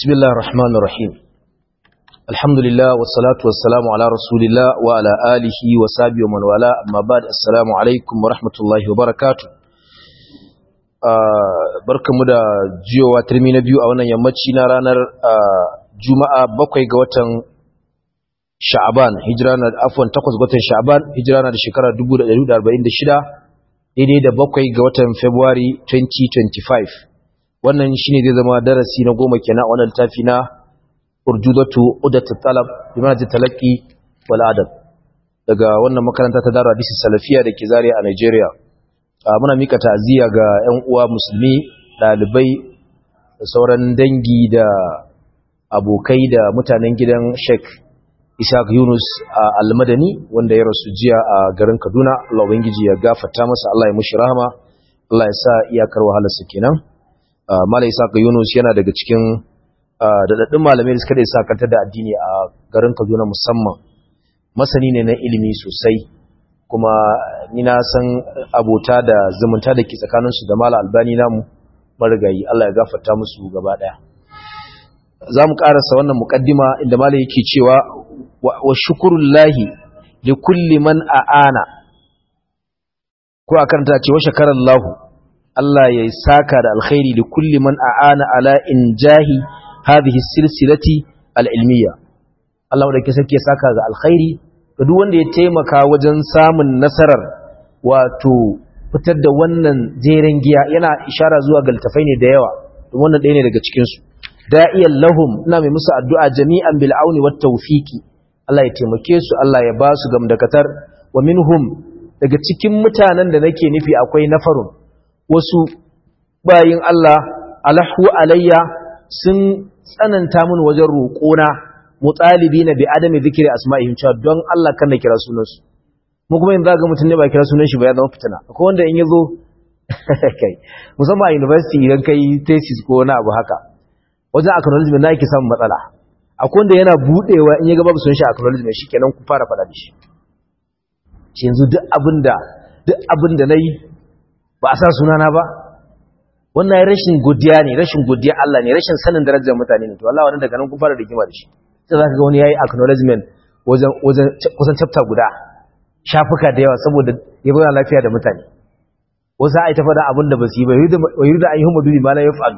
بسم الله الرحمن الرحيم الحمد لله والصلاة والسلام على رسول الله وعلى آله وصحبه ومن والاه أما بعد السلام عليكم ورحمة الله وبركاته barkamu da jiyowa turmi na biyu a wannan yammaci na ranar juma'a bakwai ga watan sha'aban hijira na afwan takwas ga watan sha'aban hijira na da shekara 1446 daidai da bakwai ga watan february 2025 wannan shine zai zama darasi na goma kenan wannan littafi na urjudatu udatu talab bimanati talaqi wal adab daga wannan makaranta ta daru hadisi salafiya da ke Zaria a Nigeria muna mika ta'aziyya ga ƴan uwa musulmi dalibai da sauran dangi da abokai da mutanen gidan Sheikh Ishaq Yunus Al-Madani wanda ya rasu jiya a garin Kaduna Allah ubangiji ya gafarta masa Allah ya mushi rahama Allah ya sa iyakar wahalarsa kenan Mala Isaac Yunus yana daga cikin daɗaɗɗun malamai da suka da isakantar da addini a garin Kaduna musamman masani ne na ilimi sosai kuma ni na san abota da zumunta da ke tsakaninsu da Mala Albani namu marigayi Allah ya gafarta musu gaba ɗaya za mu ƙarasa wannan muƙaddima inda Mala yake cewa wa shukurullahi li kulli man a'ana ko a karanta ce wa shakarallahu Allah ya saka da alkhairi da kulli man a'ana ala injahi hadhihi silsilati al-ilmiya Allah da ke sake saka ga alkhairi ga duk wanda ya taimaka wajen samun nasarar wato fitar da wannan jeren giya yana ishara zuwa ga altafai ne da yawa wannan ɗaya ne daga cikin su da'iyan lahum ina mai musu addu'a jami'an bil auni wat tawfiqi Allah ya taimake su Allah ya ba su gamdakatar wa minhum daga cikin mutanen da nake nufi akwai nafarun wasu bayin Allah alahu alayya sun tsananta mun wajen roƙona mutalibi na bi adami zikiri asma'ihim cewa don Allah kan na kira sunansu mu kuma yanzu ga mutum ne ba kira sunan shi ba ya zama fitina akwai wanda in yazo kai musamman a university idan kai thesis ko wani abu haka wajen acknowledgement na yake samun matsala akwai wanda yana budewa in ya ga babu sunan shi acknowledgement shikenan ku fara faɗa da shi yanzu duk abinda duk abinda nayi ba a sa sunana ba wannan rashin godiya ne rashin godiya Allah ne rashin sanin darajar mutane ne to Allah wannan daga nan kun fara rigima da shi sai zaka ga wani yayi acknowledgement wajen wajen kusan chapter guda shafuka da yawa saboda ya bayyana lafiya da mutane wasu ai ta faɗa abin da ba su yi ba yuridu an yuhum bi ma la yaf'al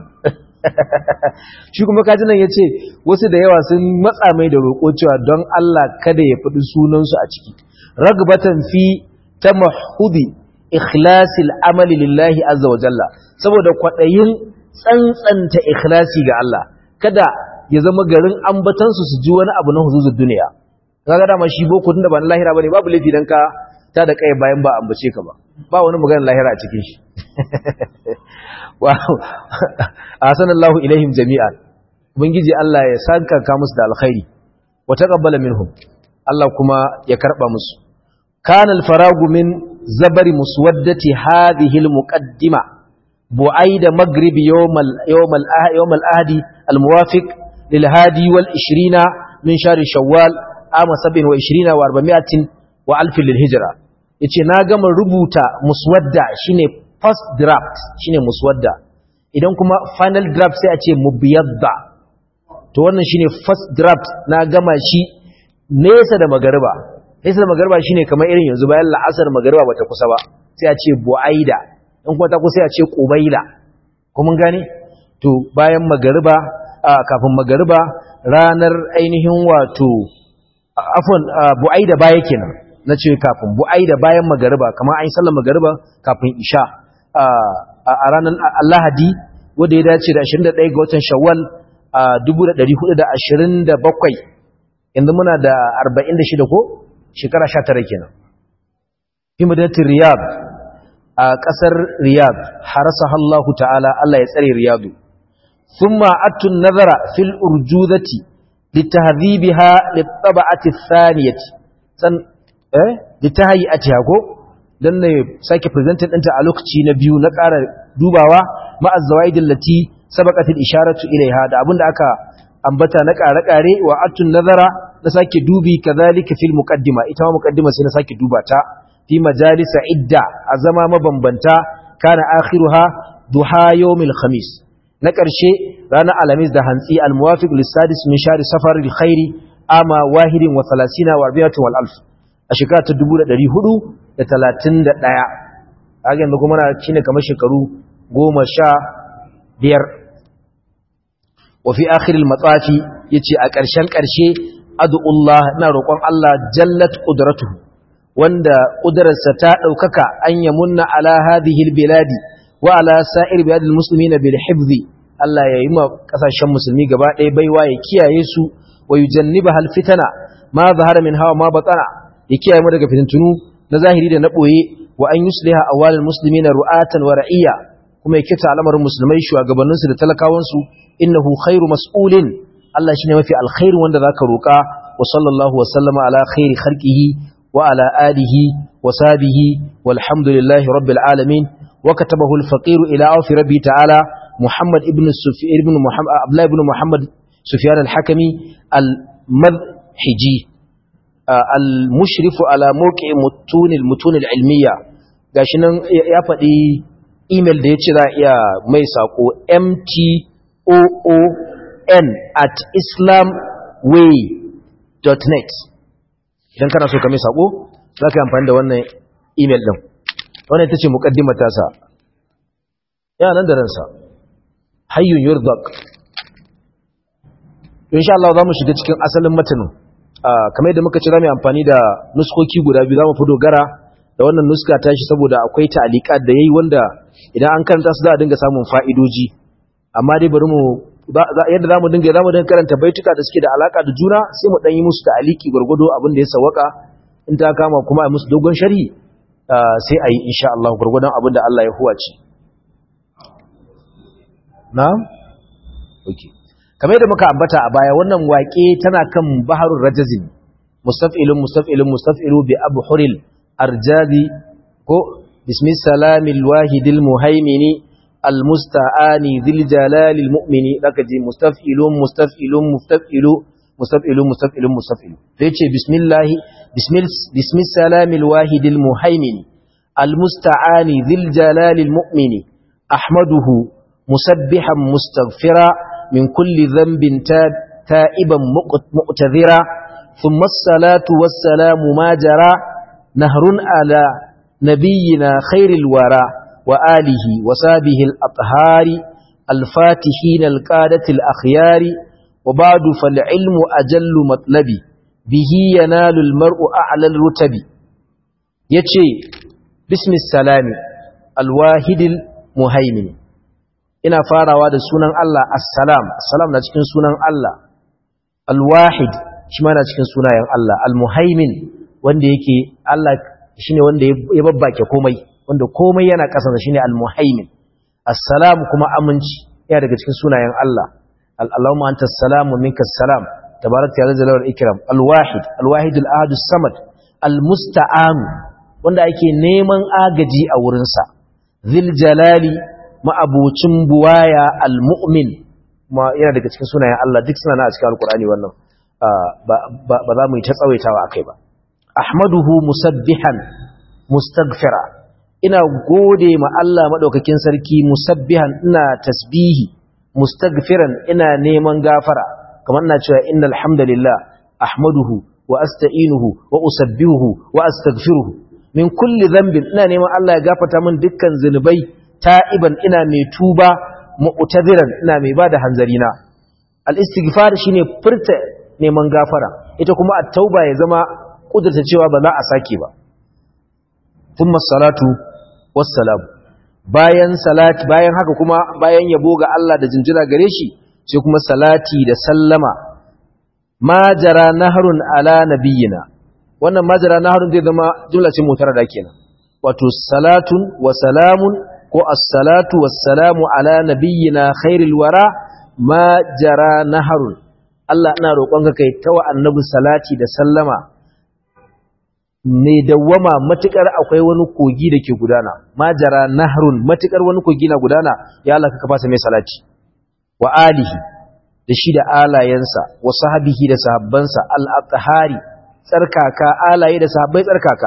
shi kuma kaji nan yace wasu da yawa sun matsa mai da roƙo cewa don Allah kada ya faɗi sunan su a ciki ragbatan fi tamahudi ikhlasil amali lillahi azza wa jalla saboda kwadayin tsantsanta ikhlasi ga Allah kada ya zama garin ambatan su su ji wani abu na huzuzul duniya kaga dama shi boko tunda ba na lahira bane babu laifi dan ka ta da kai bayan ba ambace ka ba ba wani maganar lahira a cikin shi wow ahsanallahu ilaihim jami'an ubangiji Allah ya sanka ka musu da alkhairi wa taqabbala minhum Allah kuma ya karba musu kana al-faragu min زبر مسودة هذه المقدمة بعيد مغرب يوم ال يوم ال يوم الأهد الموافق للهادي والعشرين من شهر شوال عام سبع وعشرين واربعمائة وألف للهجرة yace na gama rubuta muswadda shine first draft shine muswadda idan kuma final draft sai a ce mubyadda to wannan shine first draft na gama shi nesa da magariba Laisar magarba shine kamar irin yanzu bayan la'asar magarba bata kusa ba sai a ce bu'aida in kuma ta kusa ya ce qubaila kuma gane to bayan magarba kafin magarba ranar ainihin wato afwan bu'aida baya kenan nace kafin bu'aida bayan magarba kamar an sallar magarba kafin isha a ranar Lahadi wanda ya dace da 21 ga watan Shawwal 1427 yanzu muna da 46 ko shekara sha tara kenan fi madinatin riyad a ƙasar riyad harasa Allah ta'ala Allah ya tsare riyadu thumma atun nazara fil urjuzati litahdhibiha litab'ati thaniyati san eh litahiyatiha ko dan ne sake presenting ɗinta a lokaci na biyu na ƙara dubawa ma'a zawaidil lati sabaqat al isharatu ilaiha da abinda aka ambata na ƙare-ƙare wa atun nazara na sake dubi kazalika fil muqaddima ita ma muqaddima sai na sake duba ta fi majalisa idda a zama mabambanta kana akhiruha duha yawmil khamis na ƙarshe ranar alamis da hantsi al-muwafiq lissadis min shari safar khairi ama wahidin wa salasina wa arbiyatu wal alf a shekara ta 1431 haka yanzu kuma na shine kamar shekaru goma sha biyar wa fi akhir al-matsafi yace a ƙarshen ƙarshe ad'ullah ina roƙon Allah jallat qudratuhu wanda ƙudurarsa ta ɗaukaka an yamunna ala hadhihi al-biladi wa ala sa'ir biladil muslimina bil hifzi Allah ya yi ma kasashen musulmi gaba ɗaya baiwa ya kiyaye su wa yujanniba hal fitana ma zahara min hawa ma batana ya kiyaye mu daga fitintunu na zahiri da na boye wa an yusliha awwalal muslimina ru'atan wa ra'iyya kuma ya kita al'amarin musulmai shugabannin su da talakawan su innahu khairu mas'ulin Allah shine mafi alkhairu wanda zaka roka wa sallallahu wa sallama ala khairi khalqihi wa ala alihi wa sahbihi walhamdulillahi rabbil alamin وكتبه الفقير إلى عوف ربي تعالى محمد ابن السفير ابن محمد عبد الله بن محمد سفيان الحكمي المذحجي المشرف على موقع متون المتون العلمية gashi nan ya faɗi email da ya ce za a iya mai saƙo mtoon at islamway.net idan kana so ka mai saƙo za ka yi amfani da wannan email ɗin wannan ita ce muƙaddimar tasa yana nan da ransa hayyun yurzak insha Allah za mu shiga cikin asalin matanin kamar yadda muka ce za mu amfani da nuskoki guda biyu za mu fi dogara da wannan nuska ta shi saboda akwai ta'alika da yayi wanda idan an karanta su za a dinga samun fa'idoji amma dai bari mu yadda za mu dinga za mu dinga karanta baituka da suke da alaka da juna sai mu dan yi musu ta'aliki gwargwado abin da ya sawaka in ta kama kuma a musu dogon sharhi sai a yi insha Allah gwargwadon abin da Allah ya huwace na? ok kamar yadda muka ambata a baya wannan waƙe tana kan baharun rajazin mustaf'ilun mustaf'ilun mustaf'ilu bi abu huril arjazi ko bismi salamil wahidil muhaimini almusta'ani dhil jalalil mu'mini zaka ji mustaf'ilun mustaf'ilun mustaf'ilu mustaf'ilun mustaf'ilun mustaf'ilu sai ce bismillah bismil bismi salamil wahidil muhaimini almusta'ani dhil jalalil mu'mini ahmaduhu musabbihan mustaghfira min kulli dhanbin ta'iban mu'tadhira thumma as-salatu was-salamu ma jara nahrun ala nabiyyina khairil wara wa alihi wa sahbihi al-athhari al-fatihin al-qadati al-akhyari wa ba'du fal-ilmu ajallu matlabi bihi yanalu al-mar'u a'la al-rutabi yace bismis salami al-wahidil muhaimin ina farawa da sunan Allah assalam assalam na cikin sunan Allah alwahid shi ma na cikin sunayen Allah almuhaimin wanda yake Allah shine wanda ya babbake komai wanda komai yana kasansa shine almuhaimin assalam kuma aminci yana daga cikin sunayen Allah Allahumma anta assalamu minka assalam tabarakta ya zalal wal ikram alwahid alwahid alahad samad almusta'an wanda ake neman agaji a wurinsa zil jalali ma'abocin buwaya al-mu'min ma yana daga cikin sunayen Allah duk suna na a cikin alkur'ani wannan ba za mu yi ta tsawaitawa akai ba ahmaduhu musabbihan mustaghfira ina gode ma Allah madaukakin sarki musabbihan ina tasbihi mustaghfiran ina neman gafara kamar ina cewa innal hamdalillah ahmaduhu wa asta'inuhu wa usabbihuhu wa astaghfiruhu min kulli dhanbin ina neman Allah ya gafarta min dukkan zinubai ta'iban ina mai tuba mu'taziran ina mai bada hanzarina al-istighfar shine furta neman gafara ita kuma at-tauba ya zama kudurta cewa ba za a sake ba thumma salatu wassalam bayan salati bayan haka kuma bayan yabo ga Allah da jinjira gare shi sai kuma salati da sallama majara nahrun ala nabiyyina wannan majara nahrun zai zama jumla ce mutarada kenan wato salatun wa salamun ko assalatu wassalamu ala nabiyyina khairil wara ma jara naharun Allah ina roƙonka kai tawa annabi salati da sallama ne dawwama matukar akwai wani kogi da ke gudana ma jara naharun matukar wani kogi na gudana ya Allah ka fasa mai salati wa alihi da shi da alayensa wa sahabihi da sahabbansa al-athhari tsarkaka alaye da sahabbai tsarkaka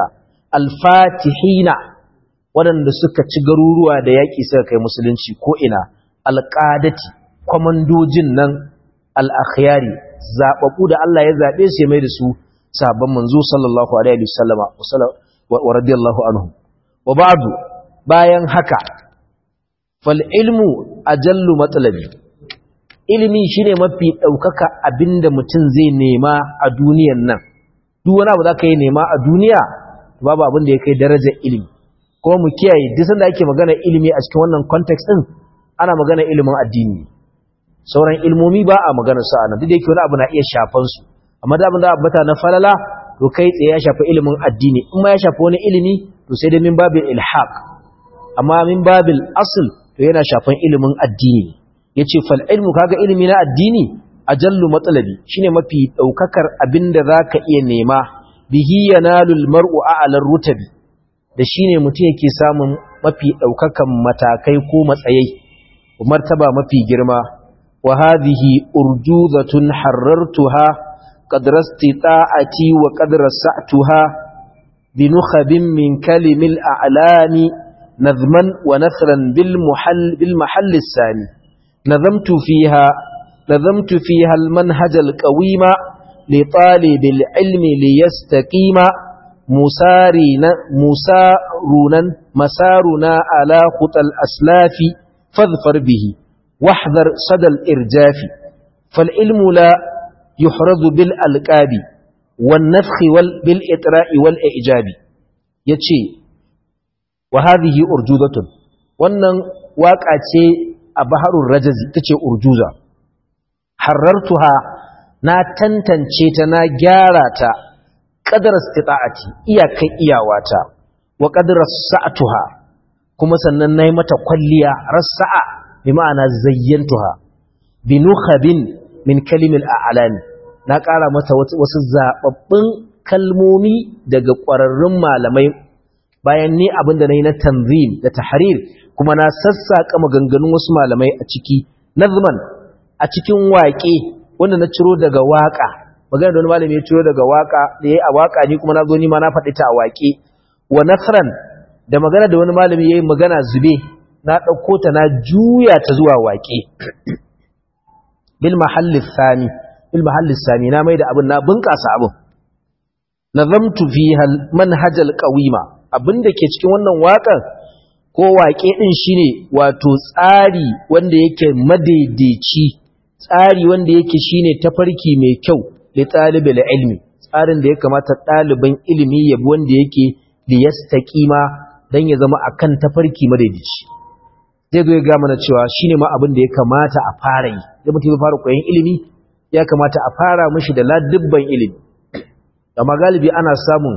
al-fatihina waɗanda suka ci garuruwa da yaƙi suka kai musulunci ko ina alqadati komandojin nan al-akhyari zababbu da Allah ya zabe su ya mai da su sahabban manzo sallallahu alaihi wasallama wa radiyallahu anhu wa ba'du bayan haka fal ilmu ajallu matlabi ilimi shine mafi daukaka abinda mutum zai nema a duniyar nan duk wani abu zaka yi nema a duniya babu abin da ya kai darajar ilimi kuma mu kiyaye duk sanda ake magana ilimi a cikin wannan context din ana magana ilimin addini sauran ilmomi ba a magana su anan duk da yake wani abu na iya shafan su amma da abin da abbata na falala to kai tsaye ya shafi ilimin addini in ma ya shafi wani ilimi to sai dai min babil ilhaq amma min babil asl to yana shafan ilimin addini yace fal ilmu kaga ilimi na addini ajallu matsalabi shine mafi daukakar abinda zaka iya nema bihi yanalul mar'u a'lar rutabi da shine mutum yake samun mafi daukakan matakai ko matsayai martaba mafi girma wa hadhihi urjuzatun harartuha qadra istita'ati wa qadra sa'tuha binukhabin min kalimil a'lami nazman wa nasran bil muhall bil mahall sani nazamtu fiha nazamtu fiha al manhaj al qawima li talib al ilmi li yastaqima مسارنا مسارنا مسارنا على خطى الأسلاف فاظفر به واحذر صدى الإرجاف فالعلم لا يحرز بالألقاب والنفخ وال بالإطراء والإعجاب يتشي وهذه أرجوزة wannan waka ce a baharun rajazi tace urjuza harartuha na tantance ta na gyara ta qadar istita'ati iyakai iyawata wa qadar sa'atuha kuma sannan nayi mata kwalliya rasa'a bi ma'ana zayyantuha bi nukhabin min kalimil a'lami na ƙara mata wasu zababbin kalmomi daga ƙwararrun malamai bayan ni abinda nayi na tanzim da tahrir kuma na sassaka maganganun wasu malamai a ciki nazman a cikin waƙe wanda na ciro daga waƙa magana da wani malami ya ciro daga waka da yayi a waka ni kuma na zo ni ma na faɗi ta a waƙe wa nasran da magana da wani malami yayi magana zube na ɗauko ta na juya ta zuwa waƙe bil mahalli thani bil mahalli thani na maida abin na bunƙasa abin nazamtu fiha al manhaj al qawima abinda ke cikin wannan waƙar ko waƙe din shine wato tsari wanda yake madaidaici tsari wanda yake shine tafarki mai kyau li talibil ilmi tsarin da ya kamata ɗaliban ilimi yabi wanda yake li yastaqima dan ya zama akan tafarki madaidaici zai zo ya ga mana cewa shine ma abin da ya kamata a fara yi da mutum ya fara koyon ilimi ya kamata a fara mishi da ladubban ilimi amma galibi ana samun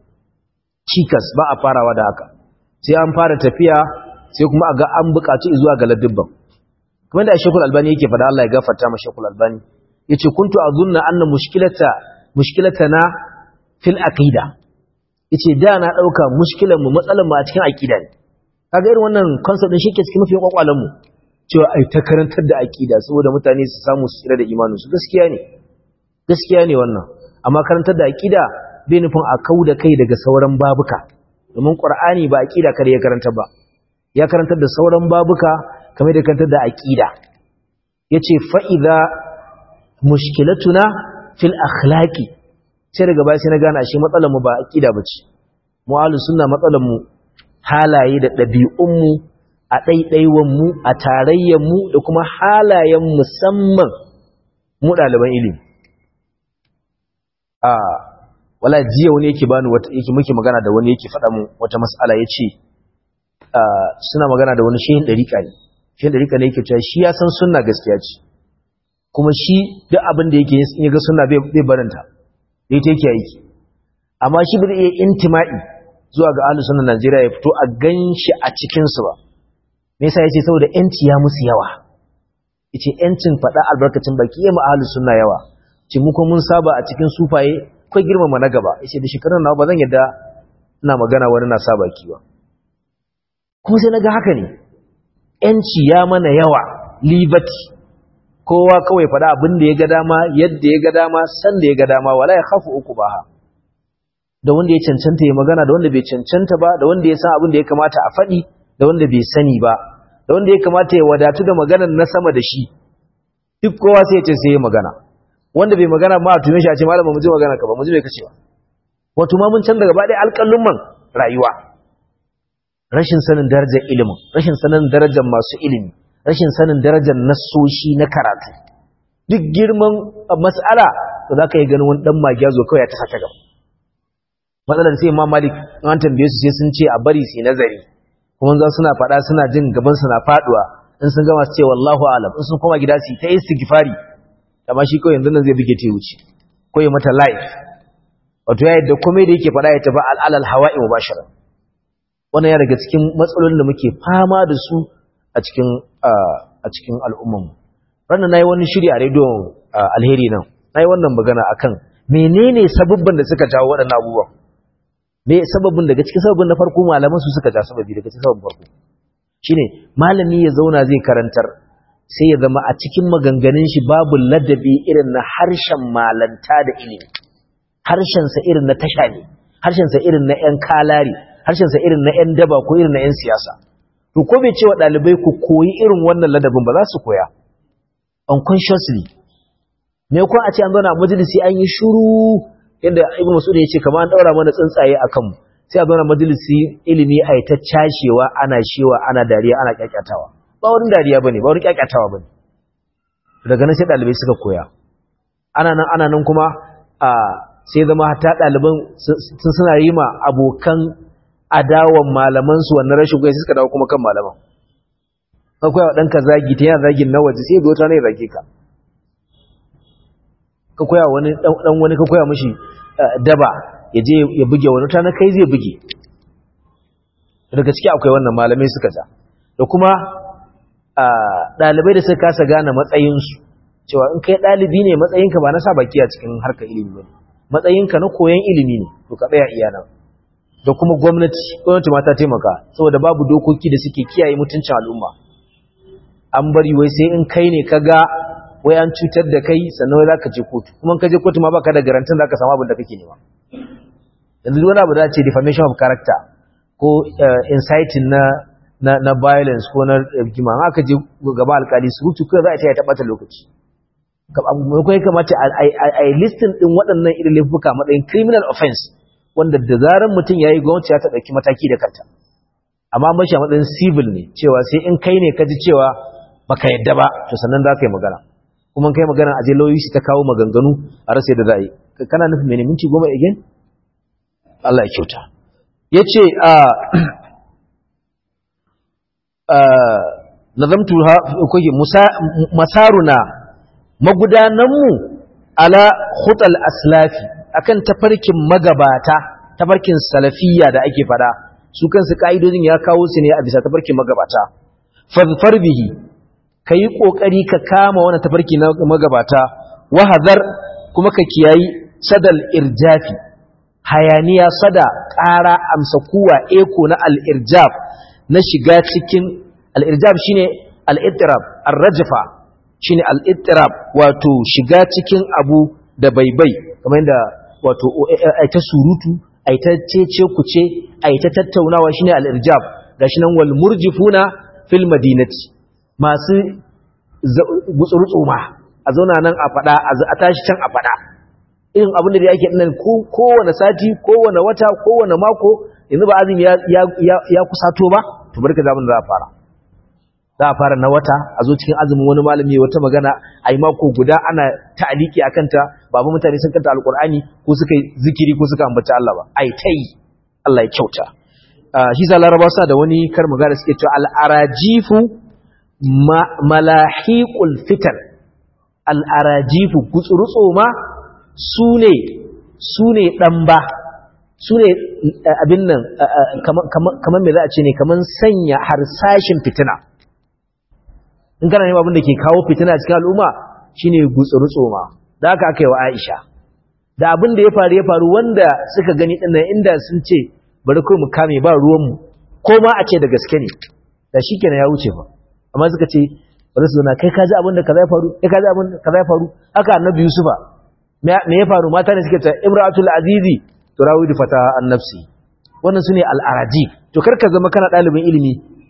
cikas ba a farawa da haka sai an fara tafiya sai kuma a ga an buƙaci zuwa ga ladubban kamar da Sheikhul Albani yake faɗa Allah ya gafarta ma Sheikhul Albani yace kuntu azunna anna mushkilata mushkilatana fil aqida yace da na dauka mushkilan mu matsalan mu a cikin aqida ne kaga irin wannan concept din shike cikin mafiyan kwakwalan mu cewa ai ta karantar da aqida saboda mutane su samu su tsira da imanin su gaskiya ne gaskiya ne wannan amma karantar da aqida bai nufin a kauda kai daga sauran babuka domin qur'ani ba aqida kare ya karanta ba ya karantar da sauran babuka kamar da karantar da aqida yace fa idza mushkilatuna fil akhlaqi sai daga baya sai na gane ashe matsalar mu ba aqida bace mu ahlus sunna matsalar mu halaye da dabi'un mu a daidaiwan mu a tarayyan mu da kuma halayen musamman mu daliban ilimi a wala jiya wani yake bani wata yake muke magana da wani yake faɗa mu wata mas'ala yace suna magana da wani shehin dariƙa ne shehin dariƙa ne yake cewa shi ya san sunna gaskiya ce kuma shi duk abin da yake in ya ga suna bai barinta da ita yake aiki amma shi bai iya intima'i zuwa ga ahlus sunna Najeriya ya fito a ganshi a cikin su ba me yasa yace saboda yanci ya musu yawa yace yancin fada albarkacin baki ya mu ahlus sunna yawa ce mu ko mun saba a cikin sufaye kai girmama na gaba yace da shekarun nawa ba zan yadda ina magana wani na saba ki ba kuma sai naga haka ne yanci ya mana yawa liberty kowa kawai faɗa abin da ya ga dama yadda ya ga dama san da ya ga dama wala ya khafu uku ba ha da wanda ya cancanta ya magana da wanda bai cancanta ba da wanda ya san abin da ya kamata a faɗi da wanda bai sani ba da wanda ya kamata ya wadatu da maganar na sama da shi duk kowa sai ya ce sai ya magana wanda bai magana ma a tume shi a ce malama mu ji magana ka ba mu ji bai kace ba wato ma mun canza gaba ɗaya alƙalin man rayuwa rashin sanin darajar ilimin rashin sanin darajar masu ilimi rashin sanin darajar nassoshi na karatu duk girman mas'ala to za ka yi ganin wani ɗan magiyazo kawai ya ta sata gaba matsalar sai ma malik an tambaye su sai sun ce a bari su nazari kuma za suna faɗa suna jin gaban su na faɗuwa in sun gama su ce wallahu alam in sun koma gida su ta istighfari amma shi kawai yanzu nan zai buge ta wuce ko ya mata live wato ya yadda komai da yake faɗa ya tafi al'alal hawa'i mubashara wannan ya daga cikin matsalolin da muke fama da su a cikin a cikin al'umman mu ranar nayi wani shiri a rediyon alheri nan nayi wannan magana akan menene sababban da suka jawo waɗannan abubuwan me sababin daga cikin sababin na farko malaman su suka ja sababi daga cikin sababin farko shine malami ya zauna zai karantar sai ya zama a cikin maganganun shi babu ladabi irin na harshen malanta da ilimi harshen sa irin na tasha ne harshen sa irin na ƴan kalari harshen sa irin na ƴan daba ko irin na ƴan siyasa to ko bai cewa dalibai ku koyi irin wannan ladabin ba za su koya unconsciously me ko a ce an zauna a majalisi an yi shiru yadda ibn mas'ud ya ce kamar an daura mana tsuntsaye akan mu sai a zauna majalisi ilimi a ta cashewa ana shewa ana dariya ana kyakyatawa ba wurin dariya bane ba wurin kyakyatawa bane daga nan sai dalibai suka koya ana nan ana nan kuma a sai zama hatta daliban sun suna yi ma abokan adawan malaman su wannan rashin goyi suka dawo kuma kan malaman ka koya wa ɗanka zagi ta yana zagin na waje sai dota ne zage ka ka koya wani dan wani ka koya mishi daba ya je ya buge wani ta na kai zai buge daga ciki akwai wannan malamai suka ja da kuma ɗalibai da suka kasa gane matsayinsu cewa in kai ɗalibi ne matsayinka ba na sa baki a cikin harkar ilimi ba matsayinka na koyon ilimi ne to ka tsaya iya nan da kuma gwamnati gwamnati ma ta taimaka saboda babu dokoki da suke kiyaye mutuncin al'umma an bari wai sai in kai ne ka ga wai an cutar da kai sannan wai za ka je kotu kuma ka je kotu ma baka da garantin za ka samu abin da kake nema yanzu wani abu da ce defamation of character ko inciting na na na violence ko na rigima an aka je gaba alkali su hutu kai za a ce ya taɓata lokaci ko ya kamata a yi listin ɗin waɗannan irin laifuka matsayin criminal offense wanda da zarar mutum ya yi gwamnati ya ta ɗauki mataki da kanta amma mashi a matsayin civil ne cewa sai in kai ne ka ji cewa baka yadda ba to sannan za ka yi magana kuma kai magana a je lauyi shi ta kawo maganganu a rasa yadda za a yi kana nufin mene minti goma again Allah ya kyauta ya ce a nazamtu ha kuke masaruna magudananmu ala khutal aslafi akan tafarkin magabata tafarkin salafiyya da ake fada su kansu ka'idodin ya kawo su ne a bisa tafarkin magabata fadfar bihi ka yi ƙoƙari ka kama wani tafarki na magabata wahazar kuma ka kiyayi sadal irjafi hayaniya sada ƙara amsa kuwa eko na al'irjaf na shiga cikin al'irjaf shine al'ittirab arrajafa shine al'ittirab wato shiga cikin abu da baibai kamar yadda wato aita surutu aita cece kuce aita tattaunawa shine al'irjaf gashi nan wal murjifuna fil madinati masu gutsurutsu ma a zauna nan a fada a tashi can a fada irin abin da yake nan kowane sati kowane wata kowane mako yanzu ba azumi ya kusato ba to barka zaman da za a fara za a fara na wata a zo cikin azumin wani malami ya wata magana a yi mako guda ana ta'aliki a kanta babu mutane sun kanta alkur'ani ko suka yi zikiri ko suka ambaci Allah ba ai ta yi Allah ya kyauta shi sa laraba sa da wani kar magana suke cewa al'arajifu malahiqul fitan al'arajifu gutsurutso ma su ne su ne ɗamba su ne abin nan kamar mai za a ce ne kamar sanya harsashin fitina in kana neman abin da ke kawo fitina cikin al'umma shine gutsurutso ma da aka aka yi wa aisha da abin da ya faru ya faru wanda suka gani ɗin inda sun ce bari kawai mu kame ba ruwanmu ko ma a ce da gaske ne da shi kenan ya wuce ba amma suka ce bari su zana kai kaji abin da kaza ya faru kai kaji abin da kaza ya faru haka annabi yusufa me ya faru mata ne suke ta imratul azizi turawidu fata an nafsi wannan sune al-araji to karka zama kana dalibin ilimi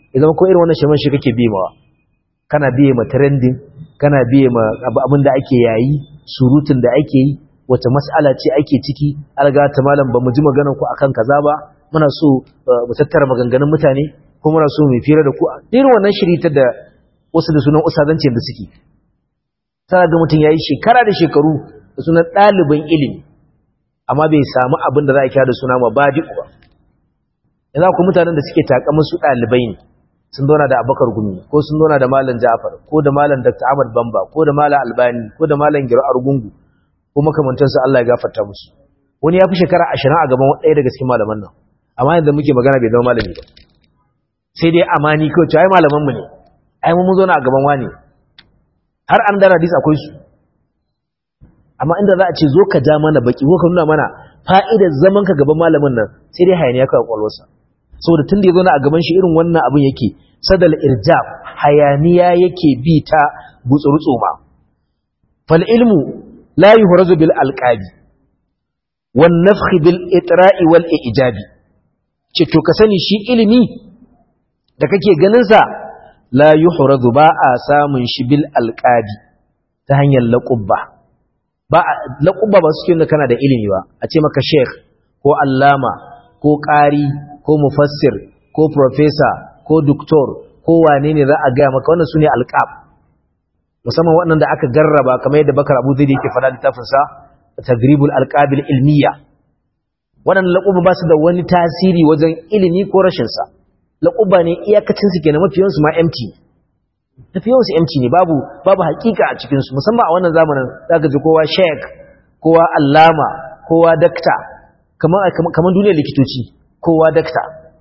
idan ko irin wannan shirman shi kake bimawa kana biye ma trending kana biye ma abin da ake yayi surutun da ake yi wace mas'ala ce ake ciki alga ta malam ba mu ji maganar ku akan kaza ba muna so mu tattara maganganun mutane ko muna so mu fira da ku irin wannan shiritar da wasu da sunan usazancin da suke sai ga mutum yayi shekara da shekaru da sunan ɗaliban ilimi amma bai samu abin da za a kira da suna mabadi ba yanzu ku mutanen da suke takamin su ɗalibai ne sun zauna da abakar gumi ko sun zauna da malam jafar ko da malam dr ahmad bamba ko da malam albani ko da malam giro argungu ko makamantansu allah ya gafarta musu wani ya fi shekara ashirin a gaban ɗaya daga cikin malaman nan amma yanzu muke magana bai zama malami ba sai dai amani kawai cewa ai malaman mu ne ai mun zauna a gaban wani har an dara hadis akwai su amma inda za a ce zo ka ja mana baki ko ka nuna mana fa'idar zaman ka gaban malamin nan sai dai hayaniya kawai kwalwarsa saboda tun da ya zauna a gaban shi irin wannan abin yake sadal irjab hayaniya yake bi ta gutsurutsu ma fal ilmu la yuhrazu bil alqabi wan nafkh bil itra'i wal ijabi ce to ka sani shi ilimi da kake ganin sa la yuhrazu ba a samun shi bil alqabi ta hanyar laqabba ba laqabba ba suke kana da ilimi ba a ce maka sheikh ko allama ko qari ko mufassir ko professor ko doctor ko wane ne za a gaya maka wannan sune alqab musamman waɗanda aka garraba kamar yadda Bakar Abu Zaid yake faɗa littafin sa Tadribul Alqabil Ilmiya waɗannan laquba ba su da wani tasiri wajen ilimi ko rashin sa laquba ne iyakacin su kenan mafiyan su ma empty mafiyan su empty ne babu babu hakika a cikin su musamman a wannan zamanin zaka ji kowa sheikh kowa allama kowa dakta kamar kamar duniyar likitoci kowa dakta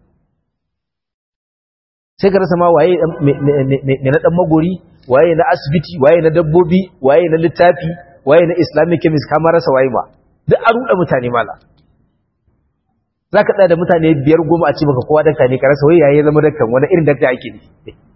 sai ka rasa ma waye me na dan magori waye na asibiti waye na dabbobi waye na littafi waye na islamic chemist kamar rasa waye ma duk an ruɗa mutane mala za ka ɗaya da mutane biyar goma a ce maka kowa dakta ne ka rasa waye yayi zama daktan wani irin dakta ake ne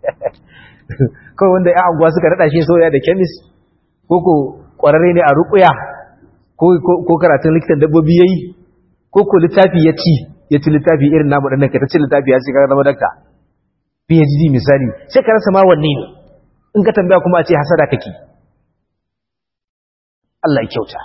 kawai wanda ya anguwa suka naɗa shi soya da chemist ko ko ƙwararre ne a ruƙuya ko karatun likitan dabbobi yayi ko ko littafi ya ci ya ci littafi irin namu ɗan nan ka ta ci littafi ya ce ka zama dakta PhD misali sai ka rasa ma wanne ne in ka tambaya kuma a ce hasada kake Allah ya kyauta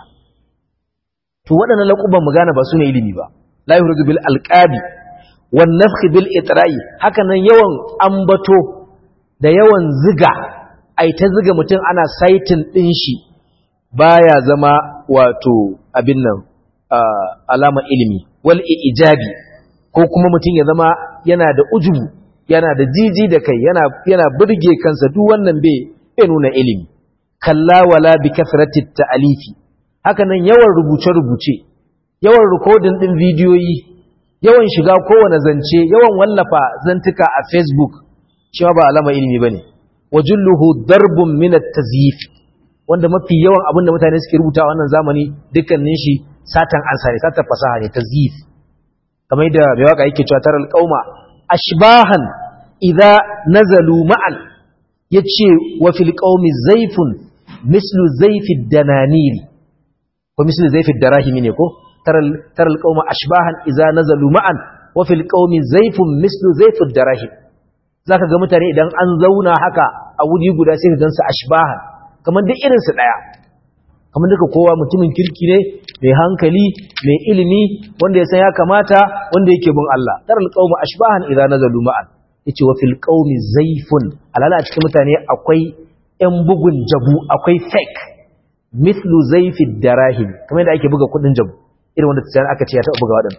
to waɗannan laƙuban mu gane ba su ne ilimi ba la yuhrizu bil alqabi wan nafkh bil itra'i haka nan yawan ambato da yawan ziga ai ta ziga mutum ana saitin din shi baya zama wato abin nan alama ilimi wal ijabi ko kuma mutum ya zama yana da ujubu yana da jiji da kai yana yana burge kansa duk wannan bai bai nuna ilimi kalla wala bi kasrati ta'alifi haka nan yawan rubuce rubuce yawan recording din bidiyoyi yawan shiga kowane zance yawan wallafa zantuka a Facebook cewa ba alama ilimi bane wajulluhu darbun min at-tazyif wanda mafi yawan abinda mutane suke rubuta a wannan zamani dukkanin shi satan ansa ne satan fasaha ne tazyif kamar da mai waka yake cewa taral qauma ashbahan idza nazalu ma'an yace wa fil qaumi zayfun mislu zayfid dananiri ko mislu zayfid darahimi ne ko taral taral qauma ashbahan idza nazalu ma'an wa fil qaumi zayfun mislu zayfid darahim zaka ga mutane idan an zauna haka a wuri guda sai ka gansu ashbahan kamar duk irin su daya kamar duka kowa mutumin kirki ne mai hankali mai ilimi wanda ya san ya kamata wanda yake bin Allah taral qauma ashbahan idza nazalu ma'an yace wa fil qaumi zayfun alala a cikin mutane akwai ƴan bugun jabu akwai fake mithlu zayfid darahim kamar yadda ake buga kudin jabu irin wanda tsaya aka ce ya taba buga wadannan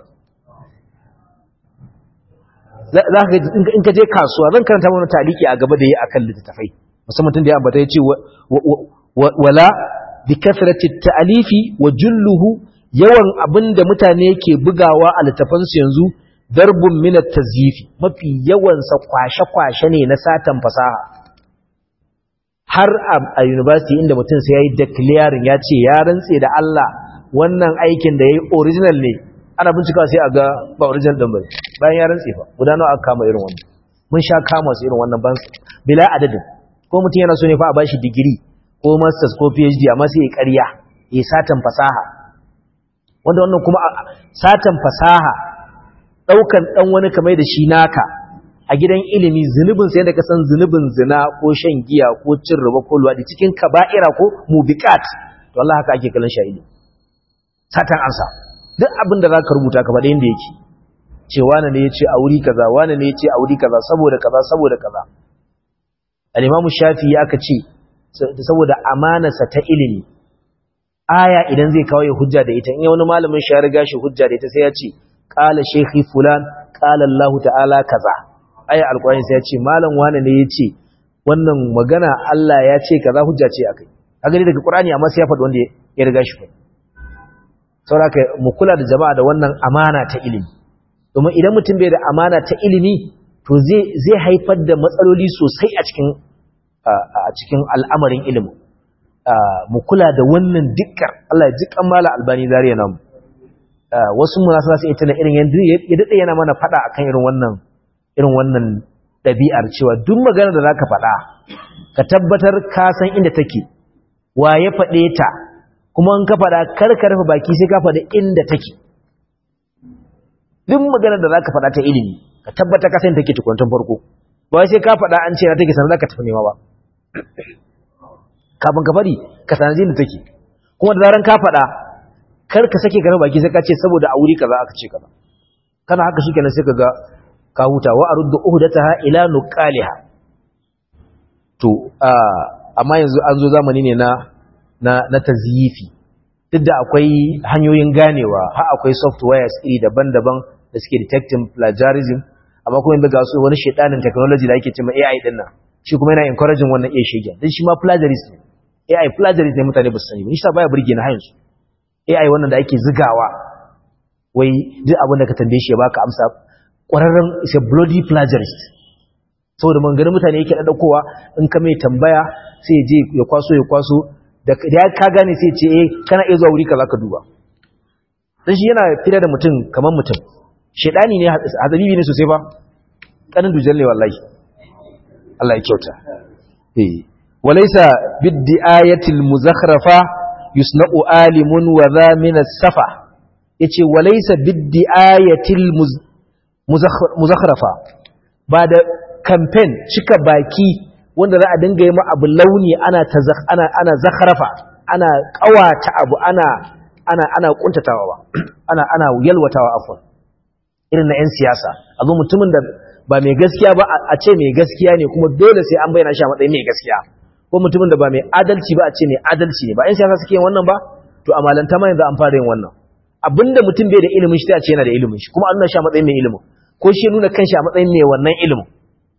za ka in ka je kasuwa zan karanta mana taliki a gaba da yi akan littafai musamman tun da ya ambata yace wala bi kasrati ta'alifi wa julluhu yawan abinda mutane ke bugawa a littafansu yanzu darbun minat tazyifi mafi yawansa kwashe-kwashe ne na satan fasaha har a university inda mutum sai ya yi declaring ya ce ya rantse da Allah wannan aikin da ya yi original ne ana bincika sai a ga ba original ɗin bane bayan ya rantse fa guda nawa aka kama irin wannan mun sha kama su irin wannan ban bila adadin ko mutum yana so ne fa a bashi digiri ko masters ko phd amma sai ya ƙarya ya satan fasaha wanda wannan kuma satan fasaha ɗaukan ɗan wani kamar da shi naka a gidan ilimi zunubin sai da ka san zunubin zina ko shan giya ko cin riba ko luwadi cikin kaba'ira ko mubiqat to Allah haka ake kallon shahidi satan ansa duk abin da zaka rubuta ka faɗa inda yake ce wane ne yace a wuri kaza wane ne yace a wuri kaza saboda kaza saboda kaza al-Imam Shafi'i aka ce saboda amanarsa ta ilimi aya idan zai kawo ya hujja da ita in ya wani malamin shi ya riga shi hujja da ita sai ya ce qala shaykhi fulan qala Allah ta'ala kaza aya alqur'ani sai ya ce malam wane ne yace wannan magana Allah ya ce kaza hujja ce akai a gani daga qur'ani amma sai ya faɗi wanda ya riga shi faɗi saboda mu kula da jama'a da wannan amana ta ilimi domin idan mutum bai da amana ta ilimi to zai zai haifar da matsaloli sosai a cikin a cikin al'amarin ilimin mu kula da wannan dikkar Allah ya ji kammala albani zariya namu wasu mu nasu su ita na irin yanda ya dade yana mana fada akan irin wannan irin wannan dabi'ar cewa duk magana da zaka fada ka tabbatar ka san inda take wa ya fade ta kuma in ka fada kar ka rufe baki sai ka fada inda take duk magana da zaka fada ta ilimi ka tabbata ka san take tukuntun farko ba sai ka fada an ce na take sanar zaka tafi nema ba kafin ka bari ka sanaji da take kuma da zaran ka faɗa kar ka sake ka baki sai ka ce saboda a wuri kaza aka ce kaza kana haka shikenan sai ka ga ka huta wa aruddu uhdataha ila nuqaliha to amma yanzu an zo zamani ne na na na tazyifi duk da akwai hanyoyin ganewa har akwai softwares iri daban-daban da suke detecting plagiarism amma kuma yanzu ga su wani shedanin technology da ake cewa AI din nan shi kuma yana encouraging wannan iya shege dan shi ma plagiarism ne AI plagiarism ne mutane ba su sani ba shi sa baya burge na hayin su AI wannan da ake zigawa wai duk abin da ka tambaye shi ya baka amsa ƙwararren is a bloody plagiarist saboda manganin mutane yake ɗaukowa in ka mai tambaya sai je ya kwaso ya kwaso da ya ka gane sai ce eh kana iya zuwa wuri kaza ka duba dan shi yana fira da mutum kamar mutum shedani ne hazabibi ne sosai ba kanin dujal ne wallahi Allah ya kyauta eh walaysa biddiayatil muzakhrafa yusna'u alimun wa dha min as-safa yace walaysa biddiayatil muzakhrafa ba da campaign cika baki wanda za a dinga yi ma abu launi ana ana ana zakhrafa ana kawata abu ana ana ana kuntatawa ba ana ana yalwatawa afwan irin na yan siyasa abu mutumin da ba mai gaskiya ba a ce mai gaskiya ne kuma dole sai an bayyana shi a matsayin mai gaskiya ko mutumin da ba mai adalci ba a ce mai adalci ne ba yan siyasa suke yin wannan ba to a malanta ma yanzu an fara yin wannan abinda mutum bai da ilimin shi sai a ce yana da ilimin shi kuma an nuna shi a matsayin mai ilimin ko shi nuna kanshi a matsayin mai wannan ilimin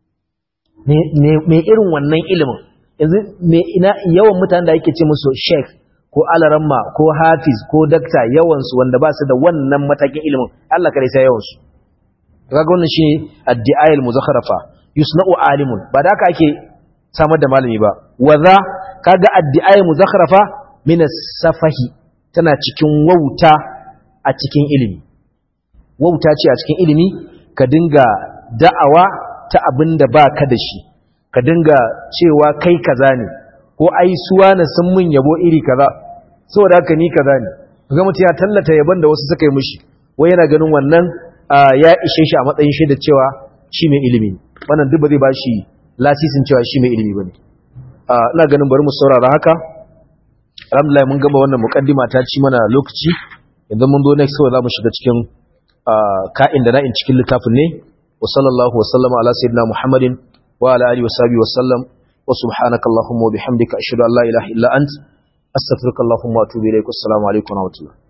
mai irin wannan ilimin yanzu mai ina yawan mutanen da ake ce musu sheikh ko alaramma ko hafiz ko dakta yawansu wanda ba su da wannan matakin ilimin Allah kare sai yawansu kaga wannan shine addi'ayil muzakharafa yusna'u alimun ba da haka ake samar da malami ba waza kaga addi'ayil muzakharafa min as-safahi tana cikin wauta a cikin ilimi wauta ce a cikin ilimi ka dinga da'awa ta abinda baka da shi ka dinga cewa kai kaza ne ko ai suwa na sun mun yabo iri kaza saboda haka ni kaza ne ga mutum ya tallata yaban da wasu suka yi mishi wai yana ganin wannan ya ishe shi a matsayin shi da cewa shi mai ilimi wannan duk ba zai ba shi lasisin cewa shi mai ilimi bane ina ganin bari mu saurara haka alhamdulillah mun gama wannan mukaddima ta ci mana lokaci yanzu mun zo next kawai za mu shiga cikin ka'in da na'in cikin littafin ne wa sallallahu wa sallama ala sayyidina muhammadin wa ala alihi wa sahbihi wa sallam wa subhanaka allahumma wa bihamdika ashhadu an la ilaha illa ant astaghfiruka allahumma wa atubu ilaik assalamu alaikum wa rahmatullah